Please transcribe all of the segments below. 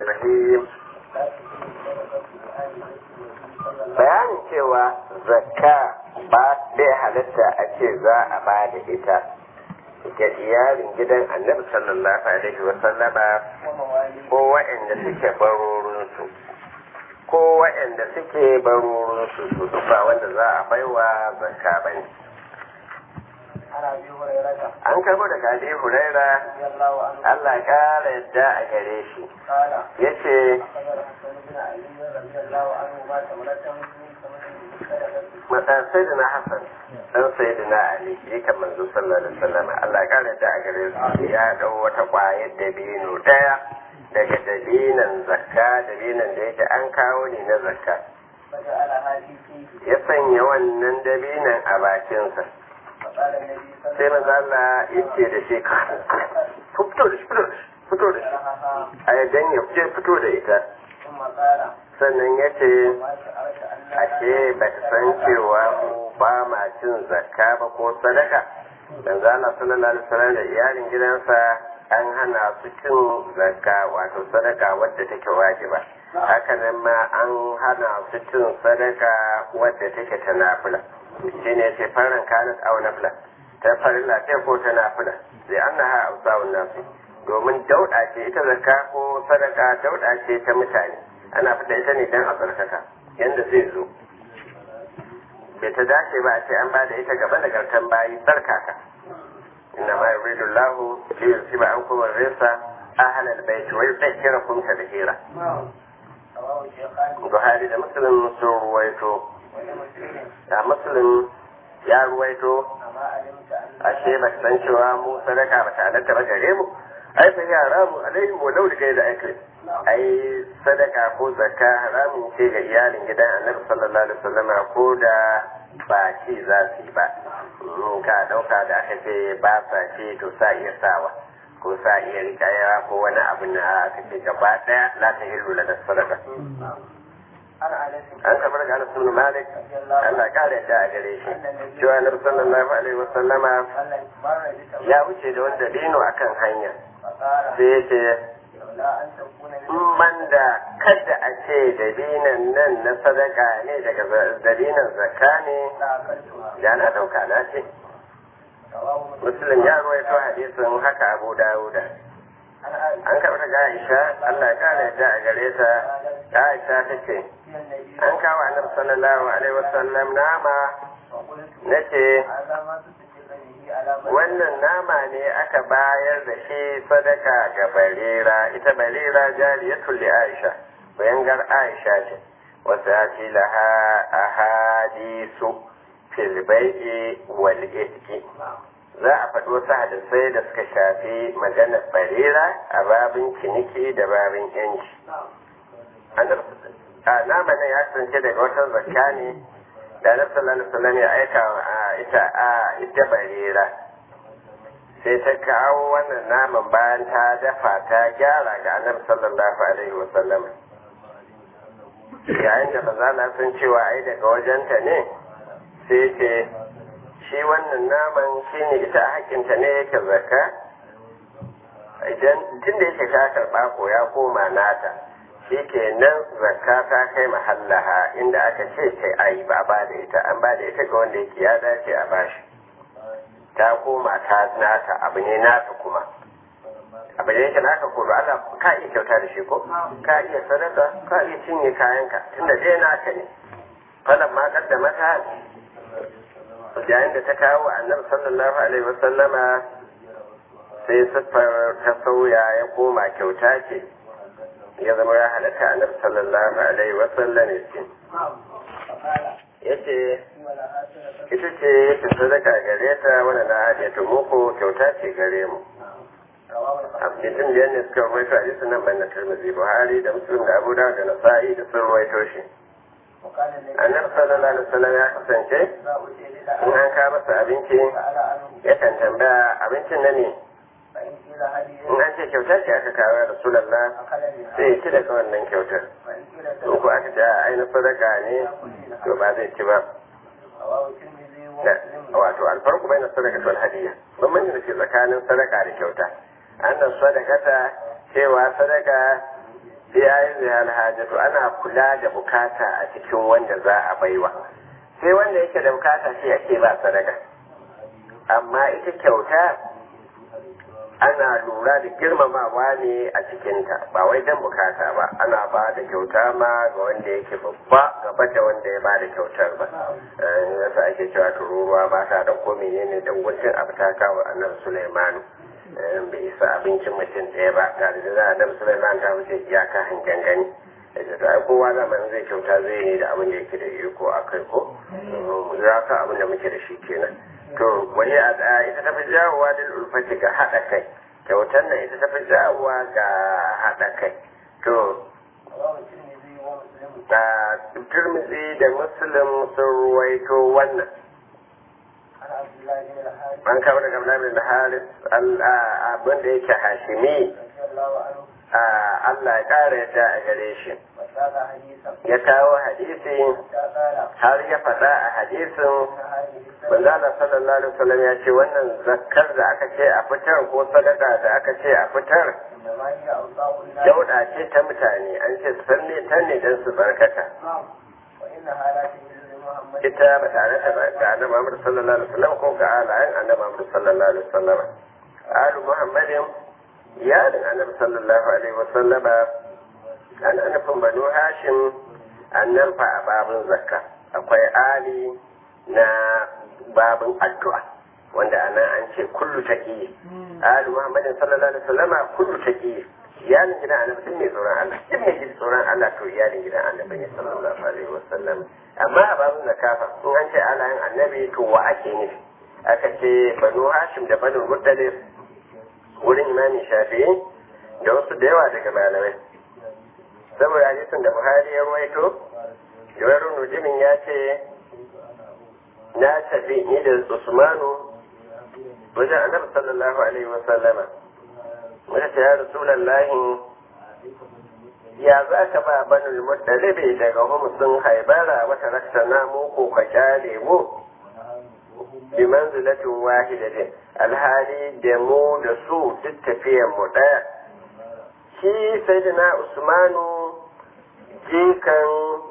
Rahim bayanin cewa zakka ba bai halatta a ce za a ba da ita ga iyalin gidan annabi sallallahu alaihi wa sallama ko waɗanda suke barorinsu ko waɗanda suke barorinsu su ba wanda za a baiwa zakka ba ne an karbo daga abi huraira Allah kara yadda a gare shi ya ce matan sai da na hassan dan sai da na ali ya kan manzo sallallahu alaihi wasallam Allah kara yadda a gare su ya dau wata kwayar dabino daya daga dabinan zakka dabinan da yake an kawo ne na zakka ya sanya wannan dabinan a bakinsa sai maza Allah ya ce da shi ka fito da shi fito da shi a yadda ya je fito da ita sannan ya ce ashe ba ta san cewa ba ma cin zakka ba ko sadaka dan zala sallallahu alaihi wasallam da iyalin gidansa an hana su cin zakka wato sadaka wadda take wajiba hakanan ma an hana su cin sadaka wadda take ta nafila shi ne ce farin kanat au nafila ta farilla ce ko ta nafila zai an na ha ausawun nasu domin dauɗa ce ita zakka ko sadaka dauɗa ce ta mutane ana fita ita ne dan a tsarkaka yanda zai zo bai ta dace ba a ce an bada ita gaba da gartan bayi tsarkaka inna ma yuridu Allahu li yusiba ankum ar-risa ahla al-bayt wa yutahhirakum tadhira Buhari da Muslim sun ruwaito da Muslim ya ruwaito ashe ba san cewa mu sadaka ba ta halatta ba gare mu ai fa ya ramu alaihi wa law da da akli ai sadaka ko zakka haramun ce ga iyalin gidan Annabi sallallahu alaihi wasallam ko da ba ci za su yi ba in ka dauka da aka ce ba sa ce to sa iya sawa ko sa iya rikaya ko wani abu na aka ce gaba daya la ta hillu da sadaka an kamar ga Anas ibn Malik Allah kare da a gare shi cewa Annabi sallallahu alaihi wasallama ya wuce da wanda dino akan hanya sai ya ce in banda kada a ce dabinan nan na sadaka ne daga dabinan zakka ne da na dauka na ce Muslim ya ruwaito hadisin haka Abu Dawuda an karɓi daga Aisha Allah ya kare da a gare ta Aisha ta ce an kawo annabi sallallahu alaihi wasallam nama nace wannan nama ne aka bayar da shi sadaka ga barira ita barira jariyatul li Aisha bayangar Aisha ce wasu ya ce laha ahadisu fil bai'i wal itqi za a faɗi wasu hadisai da suka shafi maganar barira a babin ciniki da babin yanci a nama nan ya kasance daga wata zakka ne da na sallallahu alaihi ya aika a ita a ita barira sai ta kawo wannan naman bayan ta dafa ta gyara ga annabi sallallahu alaihi wasallam yayin da maza sun cewa ai daga wajenta ne sai ce shi wannan naman shi ne ita a hakinta ne yake zakka idan tun da yake ta karɓa ko ya koma nata shi ke nan zakka ta kai mahallaha inda aka ce kai ayi ba ba da ita an ba da ita ga wanda yake ya dace a bashi ta koma ta nata abu ne nata kuma abu ne yake naka ko Allah ka iya kyauta da shi ko ka iya sadaka ka iya cinye kayanka tunda dai naka ne falan ma kaddama ta yayin da ta kawo annabi sallallahu alaihi wasallama sai siffar ta sauya ya koma kyauta ce ya zama ya halatta annabi sallallahu alaihi wasallam ya ce yace ita ce ta sadaka gare ta wanda na haɗe ta muku kyauta ce gare mu abdin da ne suka rawaito hadisin nan ban na tirmidhi buhari da muslim da abu dawud da nasa'i da sun rawaito shi annabi sallallahu alaihi wasallam ya kasance in an kawo masa abinci yakan tambaya abincin na ne in an ce kyautar ce aka kawo ya rasulallah sai ya ci daga wannan kyautar in ko aka ce a ainihin sadaka ne to ba zai ci ba wato alfarku bai na sadaka wal hadiya bambanci da ke tsakanin sadaka da kyauta annan sadakata cewa sadaka bi yayin zai hajjatu ana kula da bukata a cikin wanda za a baiwa sai wanda yake da bukata shi ake ba sadaka amma ita kyauta ana lura da girmamawa ne a cikinta ba wai dan bukata ba ana ba da kyauta ma ga wanda yake babba gaba da wanda ya ba da kyautar ba yasa ake cewa tururuwa ba ta da ko menene dan guntun abu ta kawo annabi Sulaimanu bai isa abincin mutum ɗaya ba ga da za a dan Sulaiman ta wuce iyaka hangen gani da ta ai kowa zaman zai kyauta zai ne da abin da yake da iko a kai ko za ka abin da muke da shi kenan to wani a da ita tafi jawowa da ulfati ga haɗa kai kyautar nan ita tafi jawowa ga haɗa kai to da turmizi da muslim sun ruwaito wannan an kawo daga Abdullahi da Haris abin da yake hashimi Allah ya ƙara yadda a gare shi ya kawo hadisi har ya faɗa a hadisin manzala sallallahu alaihi wasallam ya ce wannan zakkar da aka ce a fitar ko sadaka da aka ce a fitar dauda ce ta mutane an ce sanne ta ne don su barkata ita ba tare da ga annabi Muhammad sallallahu alaihi wasallam ko ga alayen annabi Muhammad sallallahu alaihi wasallam alu Muhammadin iyalin annabi sallallahu alaihi wasallama ana nufin banu hashim annan fa a babin zakka akwai ali na babin addu'a wanda anan an ce kullu taqi ali muhammadin sallallahu alaihi wasallama kullu taqi iyalin gidan annabi duk mai tsoron Allah duk mai jin tsoron Allah to iyalin gidan annabi ne sallallahu alaihi wasallam amma a babin zakafa in an ce alayin annabi to wa ake nufi aka ce banu hashim da banu muttalib wurin imamin shafi'i da wasu da yawa daga malamai saboda hadisin da buhari ya ruwaito jawarin nujimin ya ce na tafi ni da usmanu wajen annabi sallallahu alaihi wa sallama wata ta ya rasulallahi ya za ka ba banul muttalibi daga humusin haibara wata rakta na muku ka kyale mu bi manzilatin wahidatin alhali da mu da su duk tafiyan mu daya shi sayyidina usmanu jikan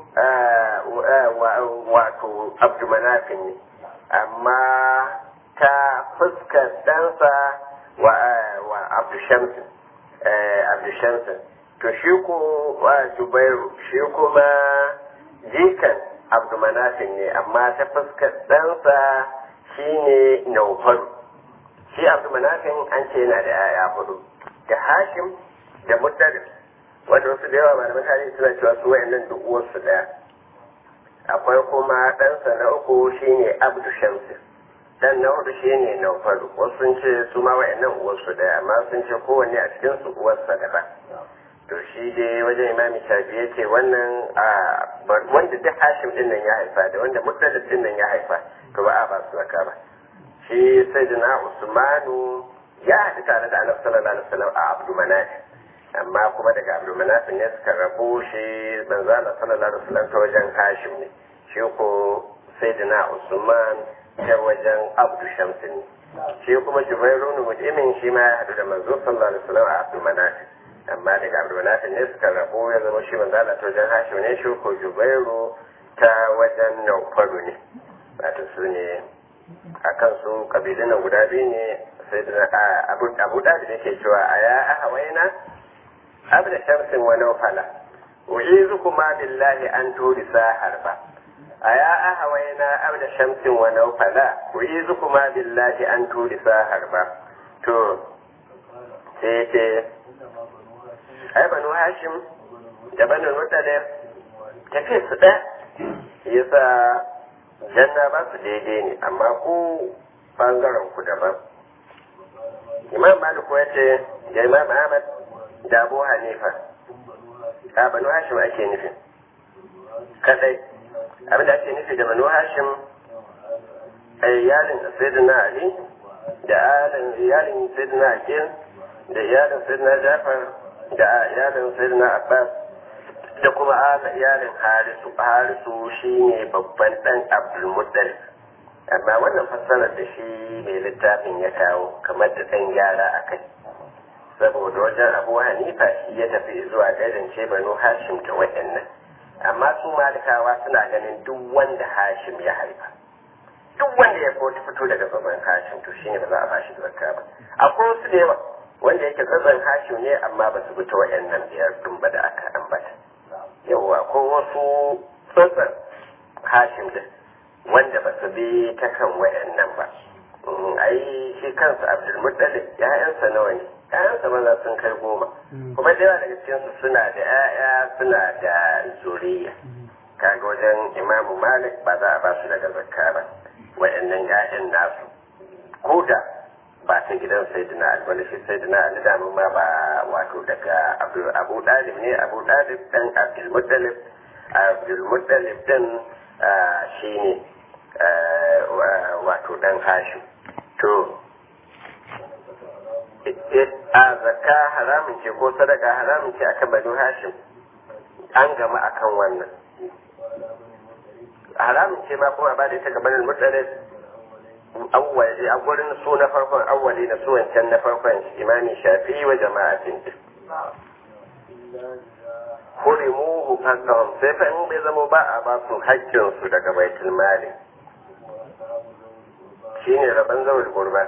wato abdumanafin ne amma ta fuskar ɗansa wa abdushamsin abdushamsin to shi ko zubairu shi kuma jikan abdumanafin ne amma ta fuskar ɗansa shine naufaru shi abdumanafin an ce yana da yaya hudu da hashim da muddalif wanda wasu da yawa malaman tarihi suna cewa su wayannan duk uwarsu daya akwai kuma ɗansa na uku shine abdu shamsin dan na hudu shine naufaru wasu sun ce su ma wayannan uwarsu daya amma sun ce kowanne a cikin su uwarsa daban to shi dai wajen imami shafi ya ce wannan wanda duk hashim din nan ya haifa da wanda muddalif din nan ya haifa to ba a ba su zaka ba shi sayyidina usmanu ya haɗu tare da annabi sallallahu alaihi wasallam a abdu manaf amma kuma daga abdu manaf ne suka rabu shi manzala sallallahu alaihi wasallam ta wajen hashim ne shi ko sayyidina usman ta wajen abdu shamsin ne shi kuma jubairu ne mujimin shi ma ya haɗu da manzo sallallahu alaihi wasallam a abdu manaf amma daga abdu manaf ne suka rabu ya zama shi manzala ta wajen hashim ne shi ko jubairu ta wajen naufaru ne wato su ne a kansu kabilun nan guda biyu ne sai da abu da da ke cewa a ya ahawaina abu da shamsin wa naufala u'izu kuma billahi an turi sa harba a ya ahawaina abu da shamsin wa naufala u'izu kuma billahi an turi sa harba to sai ce ai banu hashim da banu mutalib tafi su ɗaya yasa janna ba su daidai ne amma ku bangaren ku daban imam malik ya ce da imam ahmad da abu hanifa a banu hashim ake nufi kadai abinda ake nufi da banu hashim a iyalin sayyidina ali da iyalin sayyidina akil da iyalin sayyidina jafar da iyalin sayyidina abbas da kuma iyalin harisu harisu shi ne babban ɗan abdulmuttalib amma wannan fassarar da shi mai littafin ya kawo kamar da ɗan gyara a kai saboda wajen abu hanifa shi ya tafi zuwa gaidance banu hashim ta waɗannan amma su malikawa suna ganin duk wanda hashim ya haifa duk wanda ya ko fito daga babban hashim to shine ba za a bashi zakka ba akwai wasu da yawa wanda yake tsatsan hashim ne amma ba su fito waɗannan biyar ɗin ba da aka ambata yawa ko wasu tsatsan hashim din wanda ba su bi ta kan waɗannan ba ai shi kansa abdulmuttalib ya'yansa nawa ne ya'yansa maza sun kai goma kuma da yawa daga cikinsu suna da ya'ya suna da zuriya kaga wajen imamu malik ba za a ba su daga zakka ba waɗannan ya'yan nasu ko da ba ta gidan sayyidina ali wanda shi sayyidina ali damu ma ba wato daga abu dalib ne abu dalib dan abdulmuttalib abdulmuttalib din shi ne wato dan hashim to a zakka haramun ce ko sadaka haramun ce akan banu hashim an gama akan wannan haramun ce ma kuma ba da ita gabanin mutane awwali a gurin su na farkon awwali na su wancan na farkon imami shafi wa jama'atin hurimuhu haqqahum sai fa in bai zama ba a ba su haƙƙin su daga baitul mali shine rabon zawul gurba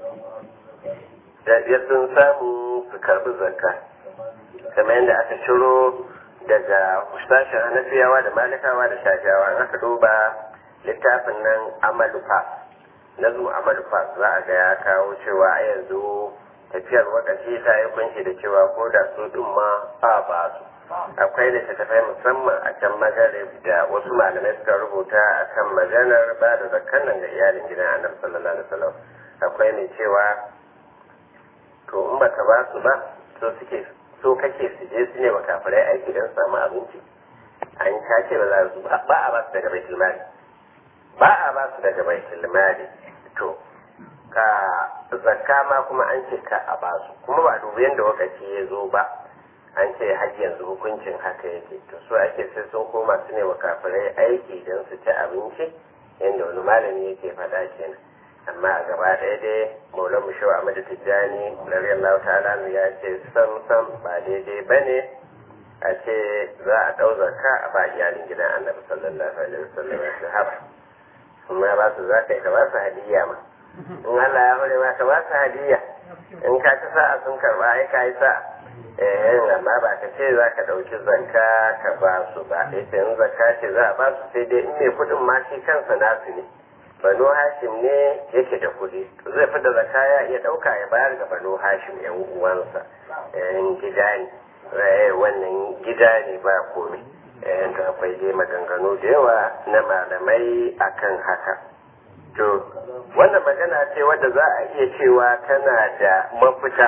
da ya sun samu su karbi zakka kamar yadda aka ciro daga sashen hanafiyawa da malikawa da shafiyawa an aka duba littafin nan amalufa na zuwa amalufa za a ga ya kawo cewa a yanzu tafiyar wakaci ta yi kunshi da cewa ko da su ɗin ma a ba su akwai littattafai musamman a can magarib da wasu malamai suka rubuta a kan maganar ba da zakkan nan ga iyalin gidan annabi sallallahu alaihi wasallam akwai mai cewa to in baka ba su ba so suke so kake su je su ne wa kafirai aiki don samu abinci an kace ba za su ba a ba su daga baitul mali ba a ba su daga baitul mali to ka zakka ma kuma an ce ka a ba su kuma ba dubu yadda lokaci ya zo ba an ce har yanzu hukuncin haka yake to so ake sai sun koma su ne wa kafirai aiki don su ci abinci yadda wani malami yake faɗa kenan amma a gaba ɗaya dai maulan mu shawa amadu tijjani radiyallahu ta'ala ya ce sam sam ba daidai ba ne a ce za a ɗau zakka a ba iyalin gidan annabi sallallahu alaihi wasallam ya haba kuma ba su za ka yi ka ba su hadiyya ma in Allah ya hore ma ka ba su hadiyya in ka ci sa'a sun karba ai ka yi sa'a eh amma ba ka ce za ka ɗauki zakka ka ba su ba ita in zakka ce za a ba su sai dai in mai kuɗin ma shi kansa nasu ne banu hashim ne yake da kuɗi zai fi da zakka ya iya ɗauka ya bayar ga banu hashim yan uwansa yan gida ne wannan gida ne ba komai yan da akwai dai maganganu da yawa na malamai akan haka to wannan magana ce wadda za a iya cewa tana da mafita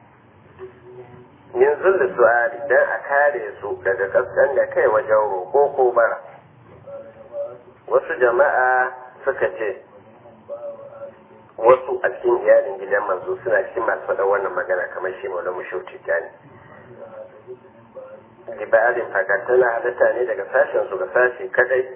min zulli su'ali dan a kare su daga kaskan da kai wajen roƙo ko bara wasu jama'a suka ce wasu a cikin iyalin gidan manzo suna cikin masu faɗa wannan magana kamar shi maula mushauci gani libarin fakatana halitta ne daga sashen su ga sashi kadai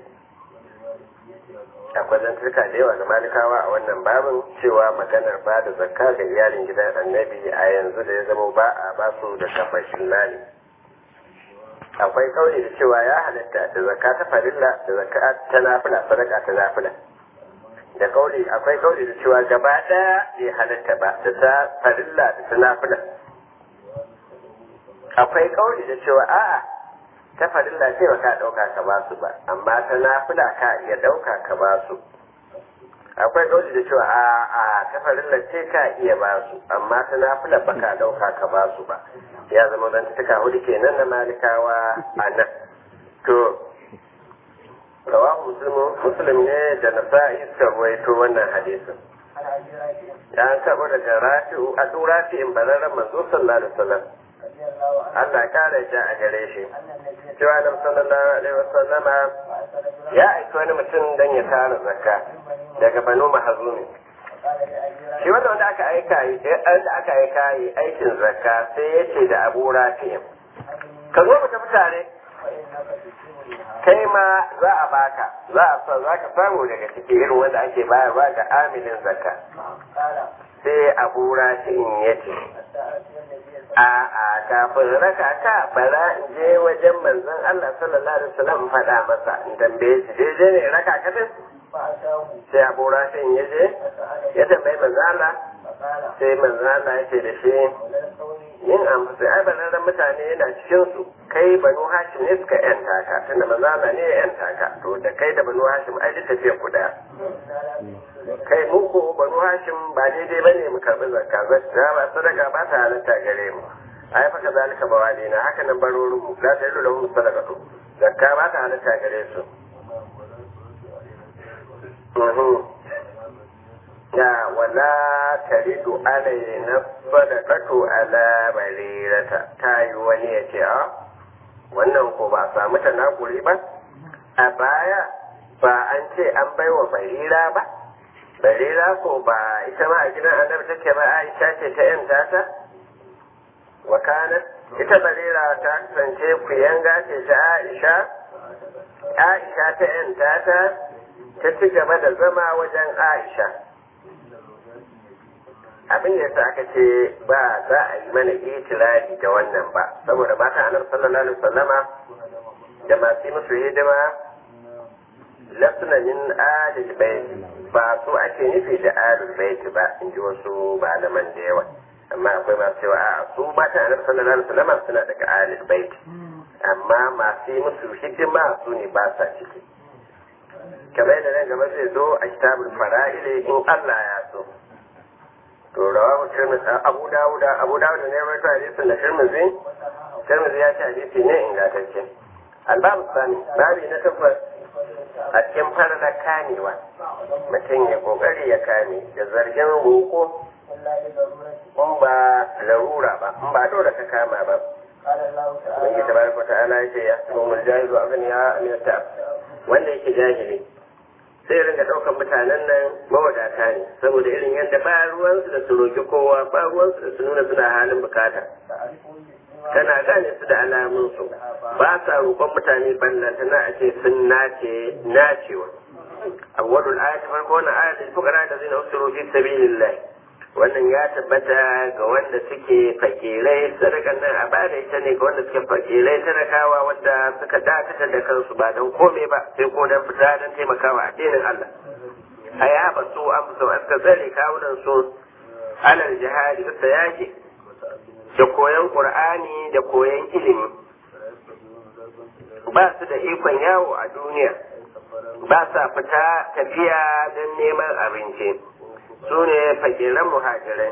akwai zantarka da yawa ga malikawa a wannan babin cewa maganar ba da zakka ga iyalin gidan annabi a yanzu da ya zama ba a ba su da kafashin lali akwai kauli da cewa ya halatta da zakka ta farilla da zakka ta nafila sadaka ta nafila da kauli akwai kauli da cewa gaba daya bai halatta ba da ta farilla da ta nafila akwai kauli da cewa a'a ta farilla ce ba ka dauka ka ba su ba amma ta nafila ka iya dauka ka ba su akwai kauli da cewa a a ta farilla ce ka iya ba su amma ta nafila ba ka dauka ka ba su ba ya zama dan tuka hudu kenan na malikawa a nan to rawahu muslimu muslim ne da nasa'i suka ruwaito wannan hadisin ya karɓo daga rafi'u a duk rafi'in bararren manzo sallallahu alaihi wasallam Allah kare ja a gare shi cewa da sallallahu alaihi wasallam ya aiki wani mutum dan ya tara zakka daga banu mahazumi shi wanda wanda aka aika yi da aka aika yi aikin zakka sai ya ce da abu rafi'in ka zo mu tafi tare kai ma za a baka za a sa za ka samu daga cikin irin wanda ake bayarwa ga amilin zakka sai abu rafi'in ya ce a a kafin raka ka bara in je wajen manzon Allah sallallahu alaihi wasallam faɗa masa in tambaye shi daidai ne raka ka din sai abu rashin ya je ya tambayi manzon Allah sai manzon Allah ya ce da shi yin amsa ai banaran mutane yana cikin su kai banu hashim ne suka yanta ka tunda manzon Allah ne ya yanta ka to da kai da banu hashim ai duk tafiya ku daya kai mu ko banu hashim ba daidai bane mu karbi zakka zakka ba sadaka ba ta halatta gare mu ai fa kazalika bawalina haka nan barorin mu la ta'ilu lahum sadaqatu zakka ba ta halatta gare su ya wala taridu alaina sadaqatu ala barirata ta yi wani ya ce a wannan ko ba samu tanakuri ba a baya ba an ce an baiwa barira ba barira ko ba ita ma a gidan annabi take ba aisha ce ta yan tata wa kanat ita barira ta kasance kuyanga ce ta aisha aisha ta yan tata ta ci gaba da zama wajen aisha abin da yasa aka ce ba za a yi mana itirari da wannan ba saboda mata annabi sallallahu alaihi wasallama da masu yi musu hidima lasna min alil baiti ba su ake nufi da alil baiti ba in ji wasu malaman da yawa amma akwai masu cewa a su mata annabi sallallahu alaihi wasallama suna daga alil baiti amma masu yi musu hidima su ne ba sa ciki kamar yadda nan gaba zai zo a kitabul fara'ile in Allah ya so to rawahu tirmidhi abu dawud abu dawud ne rawaito hadisin da tirmidhi tirmidhi ya ce hadisi ne ingantacce albabu sani babi na tabbas a cikin farla kamewa mutum ya kokari ya kame da zargin roko in ba larura ba in ba dole ka kama ba Ubangiji tabaraka ta'ala ya ce ya sabo mul jahilu abin ya amiyata wanda yake jahili sai ringa ɗaukar mutanen nan mawadata ne saboda irin yadda ba ruwansu da su roki kowa ba ruwansu da su nuna suna halin bukata kana gane su da alamunsu ba sa roƙon mutane ballanta na a ce sun nace nacewa awwalul ayati farko wannan ayatul fuqara da zina usru fi sabilillah wannan ya tabbata ga wanda suke fakirai sadakan nan a bada ita ne ga wanda suke fakirai talakawa wanda suka dakata da kansu ba don komai ba sai ko don fita don taimakawa addinin Allah a ya ba su an su aka tsare kawunan su alal jihadi da yaki da koyon qur'ani da koyon ilimi ba su da ikon yawo a duniya ba sa fita tafiya don neman abinci su ne fakiran muhajirai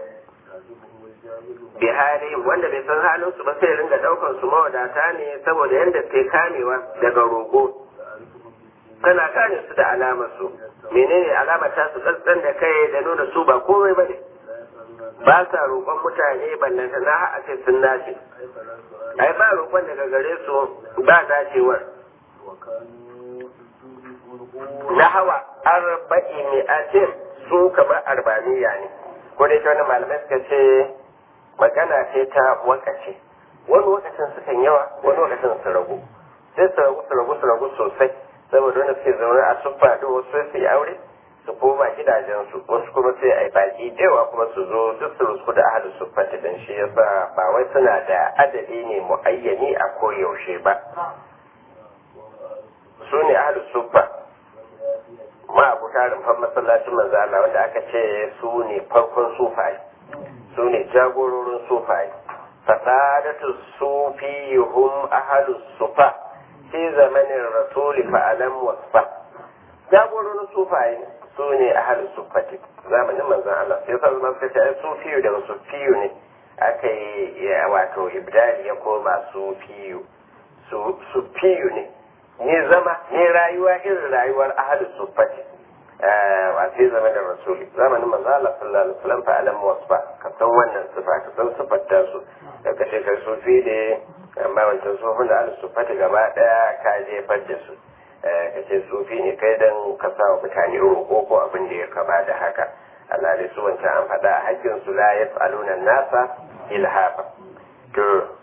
bihari wanda bai san halin su ba sai ringa daukan su mawadata ne saboda yadda sai kamewa daga rogo kana gane su da alamar su menene alamar ta su tsantsan da kai da nuna su ba komai ba ne ba sa roƙon mutane ballanta na a ce sun nace ai ba roƙon daga gare su ba dacewar na hawa arba'i mi'atin su kamar arbaniya ne ko dai ta wani malamai suka ce magana ce ta wakace wani wakacin sukan yawa wani wakacin su ragu sai su ragu su ragu su ragu sosai saboda wanda suke zaune a suffa da wasu su yi aure su koma gidajensu wasu kuma sai a yi baki dewa kuma su zo duk su rusku da ahalin suffa ta dan shi yasa ba wai suna da adadi ne muayyani a koyaushe ba su ne ahalin suffa ma abu tarin fan masallacin manzo Allah wanda aka ce su ne farkon sufaye su ne jagororin sufaye fasadatu sufihum ahalus sufa fi zamanin rasuli fa'alam wasfa jagororin sufaye su ne ahalus sufati zamanin manzon Allah sai sa zama suka ce ai sufiyu daga sufiyu ne aka yi wato ibdali ya koma sufiyu sufiyu ne ne zama ne rayuwa irin rayuwar ahalus sufati a sai zama da rasuli zamanin manzo Allah sallallahu alaihi wasallam fa alam wasfa ka san wannan sifa ka san sifar ta su daga ce kai sufi ne amma wancan sufin da ahalus sufati gaba daya ka jefar da su ka ce sufi ne kai dan ka sa wa mutane roƙo ko abin da ya kaba da haka Allah dai su wancan an faɗa a hakkin su la yas'aluna nasa ilhafa to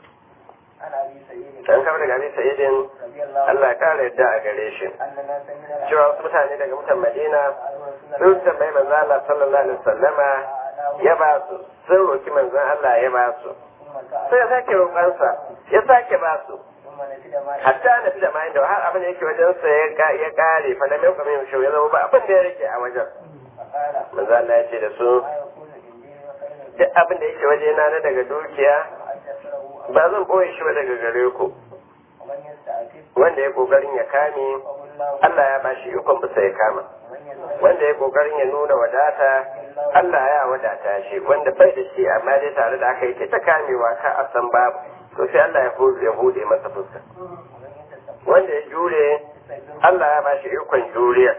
an kama daga abin sa'idin Allah ya kara yadda a gare shi cewa wasu mutane daga mutan Madina sun tambayi manzo Allah sallallahu alaihi wasallama ya ba su sun roki manzon Allah ya ba su sai ya sake roƙansa ya sake ba su hatta na fi da mayan da har abin da yake wajen sa ya kare fa da mai kuma yin ya zama ba abin da ya rike a wajen manzon Allah ya ce da su duk abin da yake waje na daga dukiya ba zan boye shi ba daga gare ku wanda ya kokarin ya kame Allah ya bashi ikon bisa ya kama wanda ya kokarin ya nuna wadata Allah ya wadata shi wanda bai da shi amma dai tare da aka yi ta kamewa ka a san babu to sai Allah ya hude ya hude masa fuska wanda ya jure Allah ya bashi ikon juriya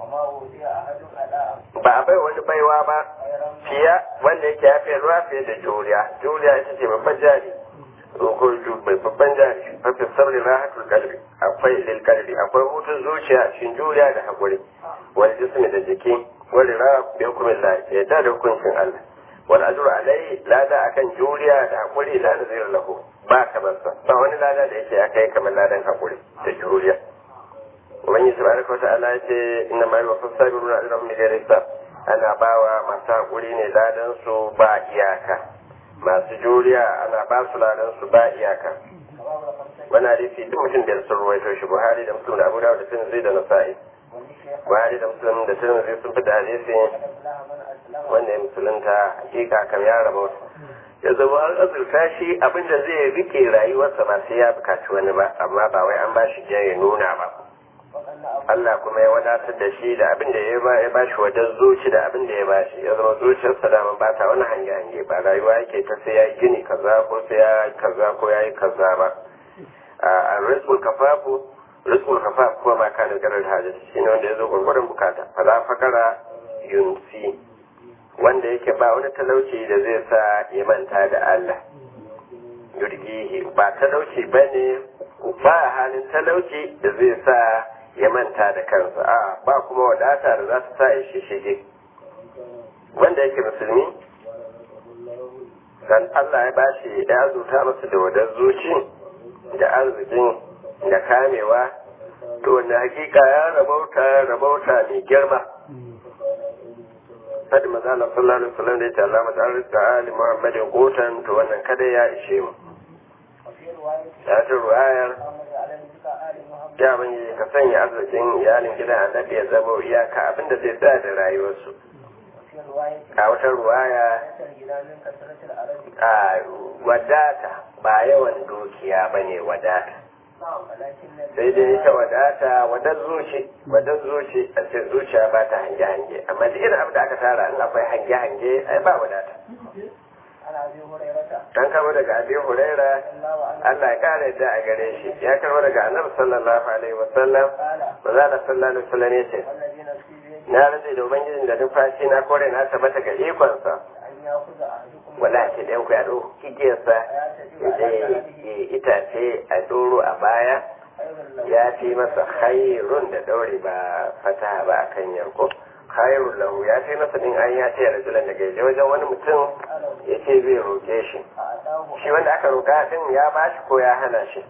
ba a bai wani baiwa ba fiya wanda yake ya fiye ruwa fiye da juriya juriya ita ce babban jari ko mai babban jari mafi sabri rahatul kalbi akwai lil kalbi akwai hutun zuciya cikin juriya da hakuri wani jismi da jiki wani ra bi hukumin la ya da hukuncin Allah wal ajru alai lada akan juriya da hakuri la da zai lahu ba kamar sa ba wani lada da yake akai kamar ladan hakuri da juriya ubangiji subhanahu wa ta'ala ya ce inna ma yuwaffa sabiruna ajrahum bi ghairi hisab ana bawa masu hakuri ne ladan su ba iyaka masu juriya ana ba su ladan su ba iyaka wani hadisi duk mutum da sun ruwaito shi buhari da muslim da abu dawud da tirmidhi da nasa'i buhari da muslim da tirmidhi sun fita hadisi wanda ya musulunta hakika kam ya raba ya zama an azurta shi abinda zai rike rayuwarsa ba sai ya bukaci wani ba amma ba wai an ba shi ya nuna ba Allah kuma ya wadatar da shi da abin da ya ba ya bashi wajen zuci da abin da ya bashi ya zama zuciyarsa da ba ta wani hange hange ba rayuwa yake ta sai ya yi gini kaza ko sai ya yi kaza ko ya yi kaza ba a rizqul kafafu rizqul kafaf kuma ma kana garar hajji shine wanda ya zo gurgurun bukata fala fakara yunsi wanda yake ba wani talauci da zai sa ya manta da Allah yurgihi ba talauci bane ba halin talauci da zai sa ya manta da kansa a ba kuma wadata da za su sa ya shishige wanda yake musulmi dan Allah ya bashi ya azuta masa da wadar zuci da arzikin da kamewa to wanda hakika ya rabauta rabauta mai girma sadi mazala sallallahu alaihi wasallam da ya ce Allah mata rizqa ali muhammadin kotan to wannan kada ya ishe mu ya ta ruwayar ya bani ka sanya arzikin iyalin gidan annabi ya zama iyaka abinda zai sa da rayuwarsu a wata ruwaya a wadata ba yawan dukiya ba ne wadata sai dai ita wadata wadar zuci wadar zuci a ce zuciya ba ta hange-hange amma da irin abin da aka tara in akwai hange-hange ai ba wadata an kama daga abin huraira Allah ya kara yadda a gare shi ya karba daga annabi sallallahu alaihi wasallam maza da sallallahu alaihi wasallam ya ce na rantsa da ubangijin da numfashi na kore na tabbata ga ikonsa wala ce da yanku ya ɗau igiyarsa ya je itace a doro a baya ya fi masa hairun da ɗaure ba fata ba a kan yarko khairul lahu ya fi masa din an ya ce rajulan daga yaje wajen wani mutum ya ce zai roke shi shi wanda aka roka din ya bashi ko ya hana shi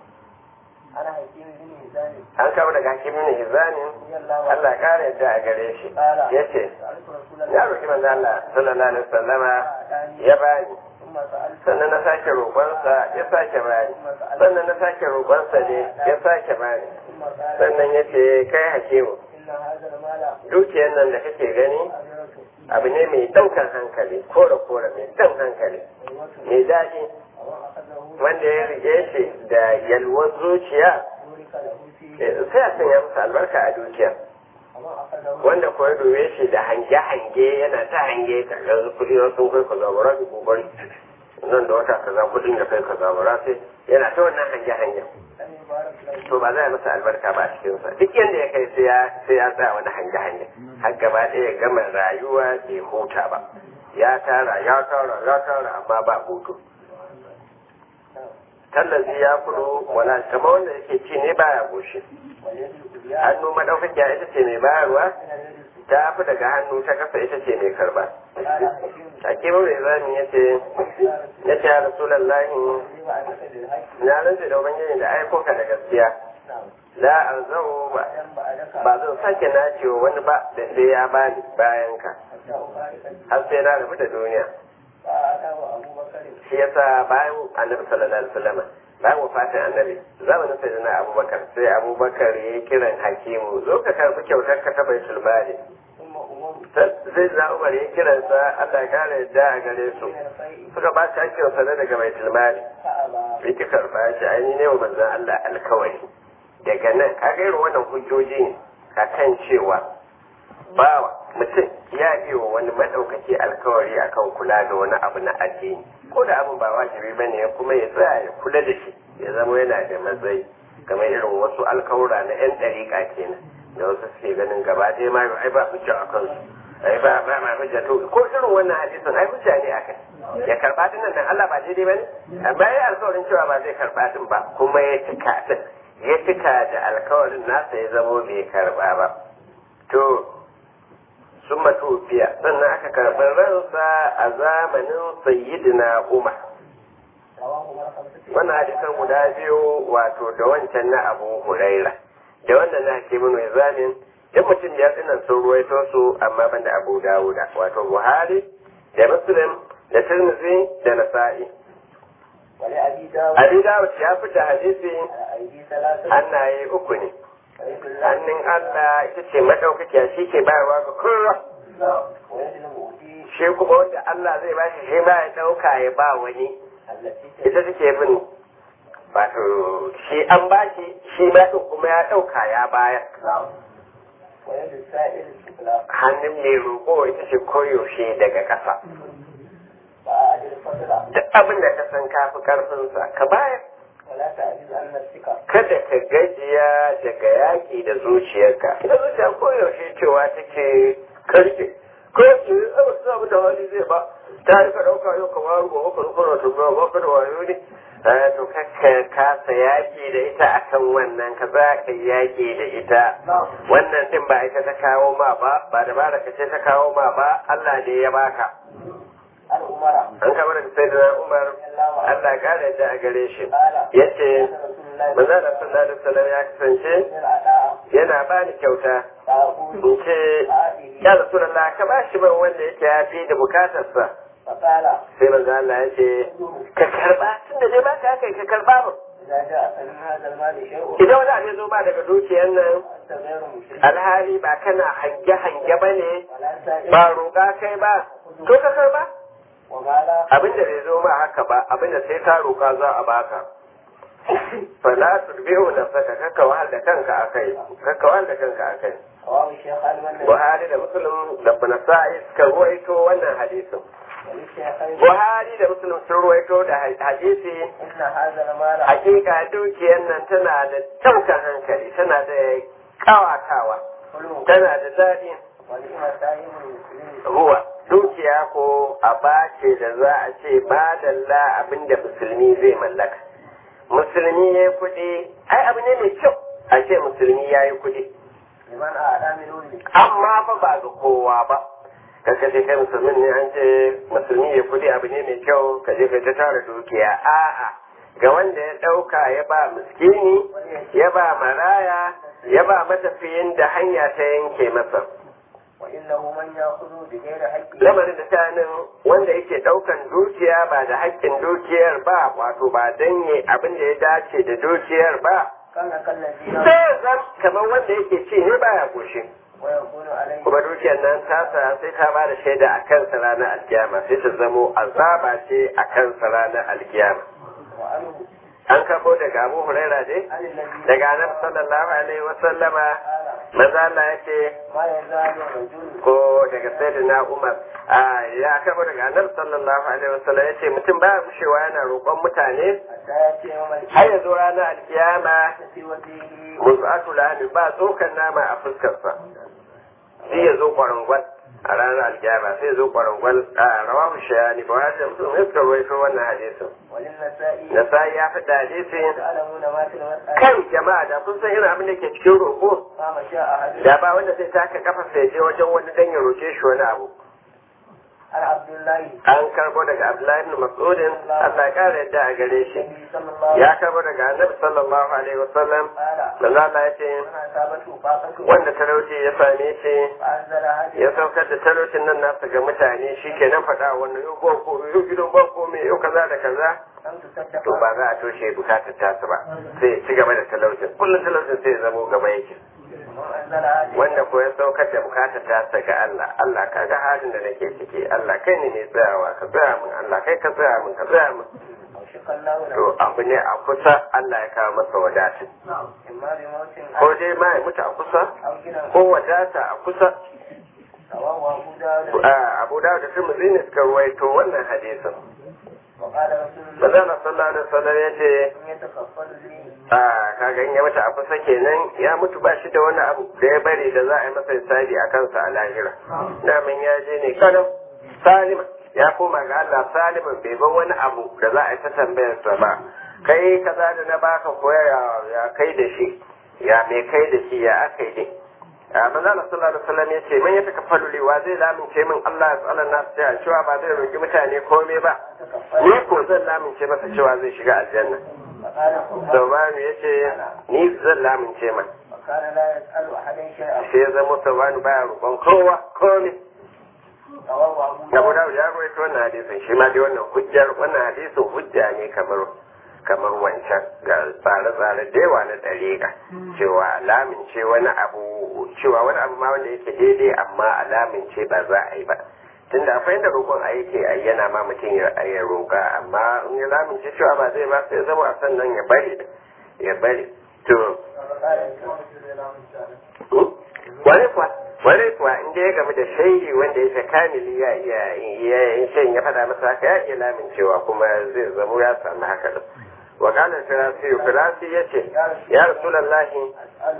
an kama daga hakimin hizanin Allah kara yadda a gare shi ya ce ya roki manzo Allah sallallahu alaihi wasallama ya bani sannan na sake roƙonsa ya sake bani sannan na sake roƙonsa ne ya sake bani sannan ya ce kai hakimu dukiyar nan da kake gani abu ne mai ɗaukan hankali kore kore mai ɗan hankali mai daɗi wanda ya rike shi da yalwar zuciya sai a sanya masa albarka a dukiya wanda ko ya dube shi da hange-hange yana ta hange ka ga kuɗi sun kai ka zabura da kokari nan da wata kaza kuɗin da kai ka zabura sai yana ta wannan hange-hangen to ba za a masa albarka ba a cikinsa duk yadda ya kai sai ya sai ya tsaya wani hange-hange har gaba ɗaya ya gama rayuwa bai huta ba ya tara ya tara ya tara amma ba hutu tallazi ya kudu wala kama wanda yake ci ne baya goshi hannu madaukakiya ita ce mai bayarwa ta fi daga hannu ta kasa ita ce mai karba hakimin mai zami ya ce ya ce ya rasulallahi na rantsa da ubangiji da aiko ka da gaskiya la arzau ba ba zan sake nacewa wani ba da sai ya bani bayan ka har sai na rabu da duniya shi yasa bayan annabi sallallahu alaihi wasallam bayan wafatin annabi zamanin sai na abubakar sai abubakar ya yi kiran hakimu zo ka karbi kyautar ka ta baitul mali sai na umar ya kiransa Allah ya kare yadda a gare su suka ba shi hakkin sa daga baitul mali bai ki karba shi ainihin ne wa manzon Allah alkawari daga nan kaga irin wannan hujjoji ne akan cewa bawa mutum ya yi wa wani maɗaukaki alkawari akan kula da wani abu na addini ko da abin ba wajibi bane kuma ya tsaya ya kula da shi ya zama yana da matsayi kamar irin wasu alkawura na yan ɗariƙa kenan da wasu suke ganin gaba ɗaya ma ai ba hujja a kansu ai ba ba ma hujja to ko irin wannan hadisin ai hujja ne akai ya karba din nan Allah ba daidai bane amma ya alkawarin cewa ba zai karba din ba kuma ya cika din ya cika da alkawarin nasa ya zamo bai karba ba to sun matufiya sannan aka karɓi ransa a zamanin sayyidina umar wannan hadisan guda biyu wato da wancan na abu huraira da wannan na ke mun zamin duk mutum ya tsinan sun ruwaito su amma ban da abu dawuda wato buhari da muslim da tirmidhi da nasa'i abi dawud ya fita hadisi hannaye uku ne hannun Allah ita ce madaukakiya shi ke bayarwa ga kowa shi kuma wanda Allah zai ba shi shi ma ya dauka ya ba wani ita take bin wato shi an ba shi shi ma din kuma ya dauka ya bayar hannun mai roƙo ita ce koyaushe daga ƙasa duk abin da ka san kafi ƙarfinsa ka bayar kada ka gajiya daga yaƙi da zuciyarka ita zuciya koyaushe cewa take karke ko ce abu su abu da wani zai ba ta yi ka ɗauka yau kamar gobe ka rukuna ta zuwa ba ka da wayo ne to kakka kasa yaƙi da ita akan wannan ka za ka yaƙi da ita wannan din ba ita ta kawo ma ba ba da ba da ka ce ta kawo ma ba Allah ne ya baka an kamar da sai da umar Allah kare yadda a gare shi ya ce manzo da sallallahu alaihi wasallam ya kasance yana ba ni kyauta in ce ya rasulullah ka ba shi ban wanda yake ya fi da bukatarsa sai manzo Allah ya ce ka karba tunda dai ba ka kai ka karba ba idan wani abu ya zo ba daga dukiyar nan alhali ba kana hange-hange ba ne ba roƙa kai ba to ka karba abin da bai zo ma haka ba abin da sai ka roƙa za a baka fala turbihu da saka kakka wahal da kanka akai kakka wahal da kanka akai Buhari da Muslim da Nasa'i suka ruwaito wannan hadisin Buhari da Muslim sun ruwaito da hadisi hakika dukiyar nan tana da taukan hankali tana da kawatawa tana da daɗi ruwa dukiya ko a bace da za a ce madalla abin da musulmi zai mallaka musulmi ya yi kuɗi ai abu ne mai kyau a ce musulmi ya yi kuɗi amma fa ba ga kowa ba kaka ce kai musulmin ne an ce musulmi ya kuɗi abu ne mai kyau ka je ka ta tara dukiya a'a ga wanda ya ɗauka ya ba miskini ya ba maraya ya ba matafiyin da hanya ta yanke masa lamarin da shanin wanda yake ɗaukan dukiya ba da haƙƙin dukiyar ba wato ba danye abin da ya dace da dukiyar ba sai zan kamar wanda yake ci ne baya goshi kuma dukiyar nan tasa sai ta ba da shaida a kansa ranar alkiyama sai ta zamo azaba ce a kansa ranar alkiyama an kabo daga abu huraira ne daga annabi sallallahu alaihi wa sallama maza Allah ya ce ko daga sayyidina Umar a ya kabo daga annabi sallallahu alaihi wa sallam ya ce mutum ba mushewa yana roƙon mutane har ya zo ranar alkiyama musu'atu lahmi ba tsokan nama a fuskarsa shi ya zo kwarangwal a ranar alkiyama sai ya zo kwarangwal a rawahu shayani ba hajjar mutum ya suka ruwaito wannan hadisin nasa'i ya fi hadisin kan jama'a da kun san irin abin da ke cikin roƙo da ba wanda sai taka kafa sai je wajen wani dan ya roƙe shi wani abu عن عبد الله an karbo daga abdullahi ibn mas'udin Allah ya kare yadda a gare shi النبي صلى الله عليه ya karbo daga annabi sallallahu alaihi wasallam قال manzo Allah ya ce من أصابته فاقة wanda talauci ya same shi فأنزل هذه ya saukar da talaucin nan nasa ga mutane shi kenan faɗa wannan yau ba ko yau gidan ba ko me yau kaza da kaza لم تصدق to ba za a toshe bukatar tasu ba sai ya ci gaba da talaucin kullum talaucin sai ya zamo gaba yake ومن أنزل هذه wanda ko ya saukar da bukatar tasa ga Allah Allah ka ga halin da nake ciki Allah kai ne mai tsayawa ka tsaya min Allah kai ka tsaya min ka tsaya min أوشك الله to له abu ne a kusa Allah ya kawo masa wadata إما بموت ko dai ma ya mutu a kusa أو غنى ko wadata a kusa رواه أبو داود a Abu Dawud da Tirmidhi ne suka ruwaito wannan hadisin وقال رسول الله Manzon sallallahu alaihi wasallam ya ce إن يتكفل لي a kaga in ya mutu a kusa kenan ya mutu ba shi da wani abu da ya bari da za a yi masa hisabi a kansa a lahira namin ya je ne kadan salima ya koma ga Allah saliman bai bar wani abu da za a yi ta tambayar sa ba kai kaza da na baka koya ya- ya kai da shi ya me kai da shi ya aka yi dai a manzo Allah sallallahu alaihi wasallam yace man ya takaffalu li wa zai lamince min Allah ya tsala nas ta cewa ba zai roki mutane komai ba ni ko zan lamince masa cewa zai shiga aljanna فقال قل Saubanu ya ce, Ni zan lamince ma, وكان لا يسأل أحدا شيئا sai ya zama Saubanu baya roƙon kowa, komi. رواه أبو Abu داود Dawud ya rawaito wannan hadisin, shi ma dai wannan hujjar, wannan hadisin hujja ne kamar kamar wancan ga tsare-tsare da yawa na ɗariƙa cewa alamince wani abu cewa wani abu ma wanda yake daidai amma alamince ba za a yi ba tunda akwai inda roƙon a yake a yana ma mutum ya ya roƙa amma in ya lamince cewa ba zai ba sai zama a sannan ya bari ya bari to wani kuwa wani kuwa in dai ya gamu da shaidi wanda yake kamili ya iya ya in shan ya faɗa masa haka ya iya lamincewa kuma zai zamo ya samu haka din wa qala firasi firasi yace ya rasulullahi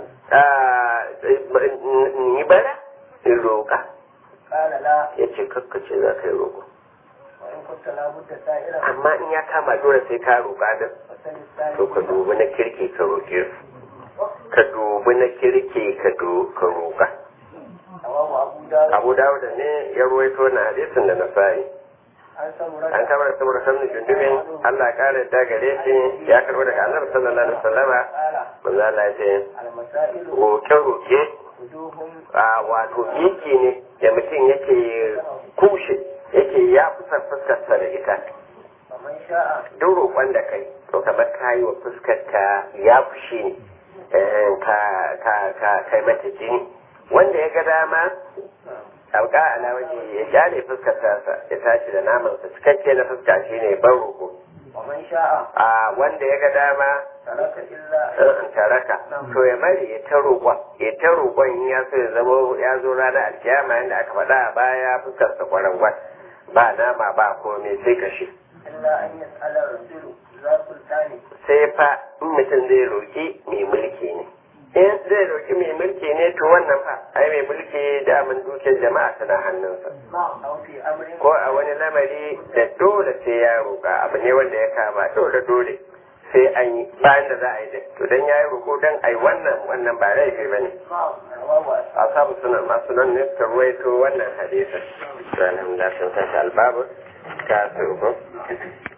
أسأله ni bara in roƙa قال لا yace kakkace za ka yi roƙo وإن كنت لابد سائرا amma in ya kama dole sai ka roƙa din فسل to ka الثاني dubi na kirki ka roƙe su ka dubi na kirki ka do- ka roƙa رواه أبو داود abu dawuda ne ya ruwaito na hadisin da nasa'i عن an سمرة kama da saboda sanin jundubin Allah ya kare da gare shi ya karbo daga annabi sallallahu alaihi wasallama قال manzo Allah ya ce المسائل roke roke وجوه a wato yiki ne da mutum yake kushe yake ya fusa fuskarsa da ita فمن شاء duk roƙon da kai to kamar ka yi wa fuskarka ya fushi ne eh, ka ka ka kai mata jini wanda ya ga dama sauka ala waje ya kyale fuskar tasa ya tashi da namansa cikakke na fuska shine ban roƙo ومن شاء a wanda ya ga dama ترك إلا in taraka to ya mari ya ta roƙon ya ta roƙon in ya so ya zama ya zo ranar alkiyama yadda aka faɗa a baya fuskar sa kwarangwar ba nama ba komai sai kashi إلا أن يسأل الرجل ذا سلطان sai fa in mutum zai roƙi mai mulki ne in zai roƙi mai mulki ne to wannan fa ai mai mulki daman dukiyar jama'a tana hannunsa أو في أمر ko a wani lamari da dole sai ya roƙa abu ne wanda ya kama dole dole sai an yi bayan da za a yi da to dan ya yi roƙo dan ai wannan wannan ba laifi ba ne رواه asabu sunan masu nan ne suka ruwaito wannan hadisin to alhamdulillah sun tashi albabu ka su